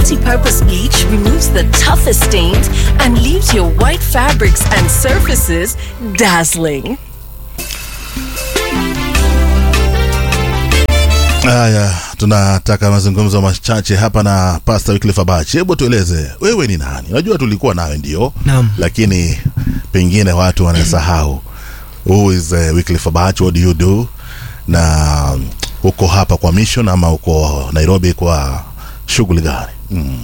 multi-purpose bleach removes the toughest stains and leaves your white fabrics and surfaces dazzling. Haya, tunataka mazungumzo machache hapa na Pastor Wycliffe Abachi. Hebu tueleze wewe ni nani? Unajua tulikuwa nawe ndio, Naam. lakini pengine watu wanasahau. Who is uh, Wycliffe Abachi? What do you do? Na um, uko hapa kwa mission ama uko Nairobi kwa shughuli gani? Mm.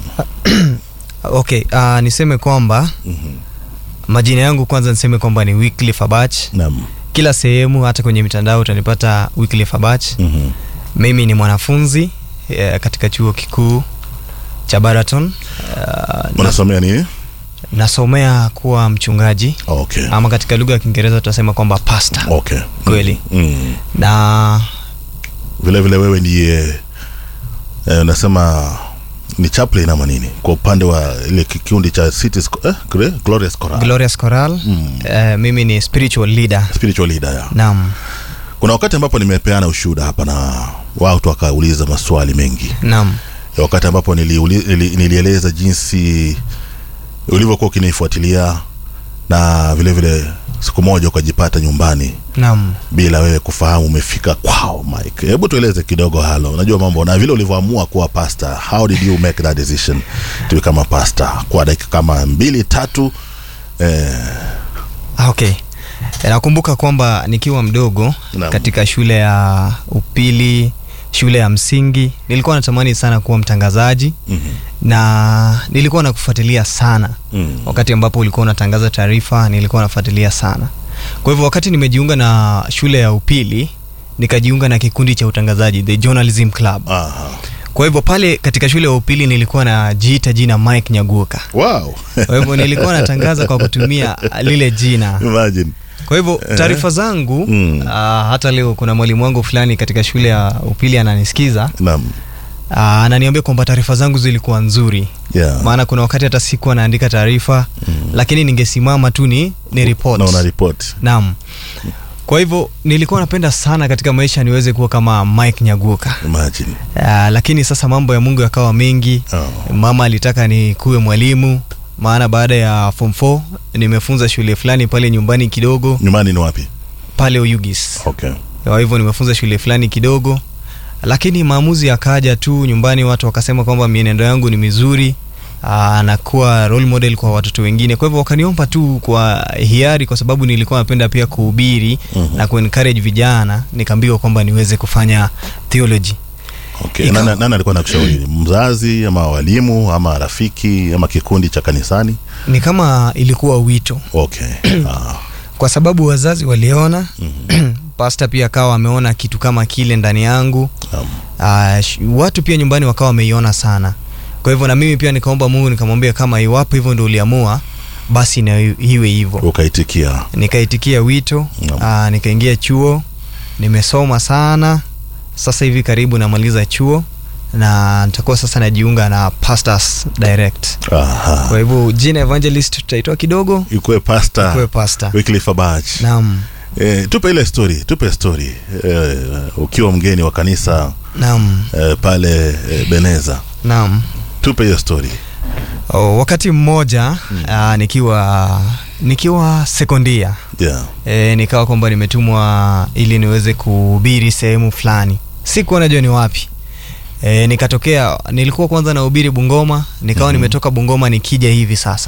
okay uh, niseme kwamba majina yangu kwanza niseme kwamba ni Wycliffe Abach Naam. kila sehemu hata kwenye mitandao utanipata Wycliffe Abach Mhm. mimi ni mwanafunzi eh, katika chuo kikuu cha Baraton uh, na, Unasomea nini? nasomea kuwa mchungaji Okay. ama katika lugha ya Kiingereza tutasema kwamba pastor Okay. kweli Mm. na Vile vile wewe ndiye eh, unasema ni chaplain ama nini kwa upande wa ile kikundi cha Cities eh, Gre- Glorious Choral. Glorious Choral Mm. eh, mimi ni spiritual leader spiritual leader ya. naam Kuna wakati ambapo nimepeana ushuhuda hapa na watu wakauliza maswali mengi, naam ya wakati ambapo niliuli, nili, nilieleza jinsi ulivyokuwa ukinifuatilia na vile vile siku moja ukajipata nyumbani naam bila wewe kufahamu umefika kwao. Mike, hebu tueleze kidogo halo, unajua mambo na vile ulivyoamua kuwa pastor. How did you make that decision to become a pastor kwa dakika kama mbili tatu? Eh, Ah, okay Eh, nakumbuka kwamba nikiwa mdogo Naam. katika shule ya upili shule ya msingi nilikuwa natamani sana kuwa mtangazaji mhm, na nilikuwa nakufuatilia sana mm, wakati ambapo ulikuwa unatangaza taarifa nilikuwa nafuatilia sana kwa hivyo wakati nimejiunga na shule ya upili nikajiunga na kikundi cha utangazaji the journalism club aha. kwa hivyo pale katika shule ya upili nilikuwa najiita jina mike nyaguoka Wow. kwa hivyo nilikuwa natangaza kwa kutumia lile jina Imagine. kwa hivyo taarifa zangu Mm. uh, hata leo kuna mwalimu wangu fulani katika shule ya upili ananisikiza Naam. uh, ananiambia kwamba taarifa zangu zilikuwa nzuri Yeah. maana kuna wakati hata sikuwa naandika taarifa Mm. lakini ningesimama tu ni, ni report. Na una report. naam kwa hivyo nilikuwa napenda sana katika maisha niweze kuwa kama mike nyaguoka Imagine. uh, lakini sasa mambo ya mungu yakawa mengi Oh. mama alitaka nikuwe mwalimu maana baada ya form 4 nimefunza shule fulani pale nyumbani kidogo Nyumbani ni wapi? pale Oyugis. Okay. Kwa hivyo nimefunza shule fulani kidogo, lakini maamuzi yakaja tu nyumbani, watu wakasema kwamba mienendo yangu ni mizuri aa, nakuwa role model kwa watoto wengine. Kwa hivyo wakaniomba tu kwa hiari, kwa sababu nilikuwa napenda pia kuhubiri Mhm. na kuencourage vijana, nikaambiwa kwamba niweze kufanya theology. Okay. Ikawa- Nani, nani alikuwa nakushauri? Mzazi ama walimu ama rafiki ama kikundi cha kanisani? Ni kama ilikuwa wito, Okay. Ah. kwa sababu wazazi waliona pasta pia akawa ameona kitu kama kile ndani yangu Naam. uh, sh- watu pia nyumbani wakawa wameiona sana kwa hivyo na mimi pia nikaomba mungu nikamwambia kama iwapo hivyo ndo uliamua basi na i- iwe hivyo Ukaitikia. nikaitikia wito Naam. uh, nikaingia chuo nimesoma sana sasa hivi karibu namaliza chuo na nitakuwa sasa najiunga na pastors direct Aha. kwa hivyo jina evangelist tutaitoa kidogo Ikuwe pastor. kuwe pastor Wycliffe Abach. naam Eh, tupe ile story, tupe story. Eh, ukiwa mgeni wa kanisa naam eh, pale eh, Beneza. naam Tupe hiyo story. oh, wakati mmoja uh, nikiwa nikiwa sekondia Yeah. e, nikawa kwamba nimetumwa ili niweze kuhubiri sehemu fulani sikuwa najua ni wapi e, nikatokea nilikuwa kwanza nahubiri bungoma nikawa Mhm. nimetoka bungoma nikija hivi sasa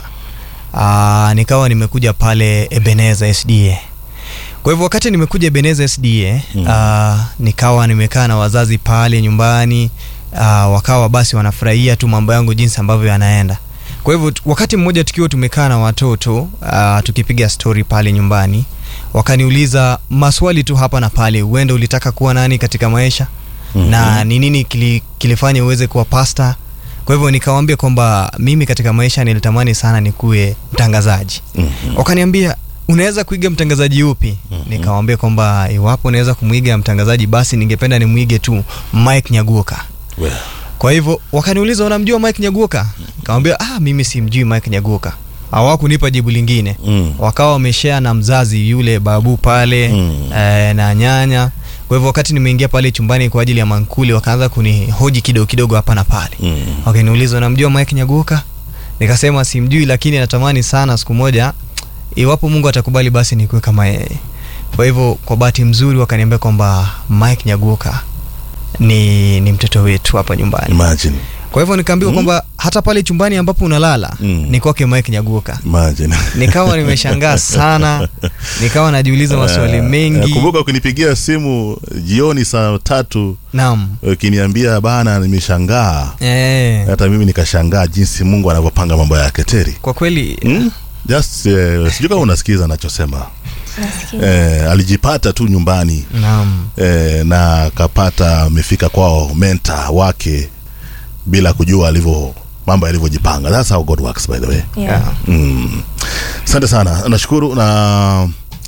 Aa, nikawa nimekuja pale ebeneza sda kwa hivyo wakati nimekuja ebeneza sda Mhm. aa, nikawa nimekaa na wazazi pale nyumbani aa, wakawa basi wanafurahia tu mambo yangu jinsi ambavyo yanaenda kwa hivyo tu- wakati mmoja tukiwa tumekaa na watoto uh, tukipiga stori pale nyumbani wakaniuliza maswali tu hapa na pale huenda ulitaka kuwa nani katika maisha Mhm. na ni nini kili, kilifanya uweze kuwa pasta kwa hivyo nikawambia kwamba mimi katika maisha nilitamani sana nikuwe mtangazaji Mhm. wakaniambia unaweza kuiga mtangazaji upi Mhm. nikawambia kwamba iwapo unaweza kumwiga mtangazaji basi ningependa nimwige tu mike nyaguoka Well. kwa hivyo wakaniuliza unamjua mike nyaguoka nikamwambia ah, mimi simjui mike nyaguoka hawakunipa jibu lingine Mm. wakawa wameshare na mzazi yule babu pale Mm. eh, na nyanya kwa hivyo wakati nimeingia pale chumbani kwa ajili ya mankuli wakaanza kunihoji kidogo kidogo hapa na pale Mm. wakaniuliza unamjua Mike Nyaguka nikasema simjui lakini natamani sana siku moja iwapo Mungu atakubali basi nikuwe kama yeye kwa hivyo kwa bahati mzuri wakaniambia kwamba Mike Nyaguka ni, ni mtoto wetu hapa nyumbani Imagine. kwa hivyo nikaambiwa Mm. kwamba hata pale chumbani ambapo unalala Mm. ni kwake Mike Nyaguka Imagine. nikawa nimeshangaa sana nikawa najiuliza maswali Eh, mengi Kumbuka ukinipigia simu jioni saa tatu naam ukiniambia bana, nimeshangaa eh, hata mimi nikashangaa jinsi Mungu anavyopanga mambo yake Teri. kwa kweli Mm? Just eh, sijui kama unasikiza anachosema. Eh, alijipata tu nyumbani naam eh, na akapata amefika kwao menta wake bila kujua alivyo mambo yalivyojipanga. That's how God works by the way. Yeah. yeah. Mm. Asante sana, nashukuru na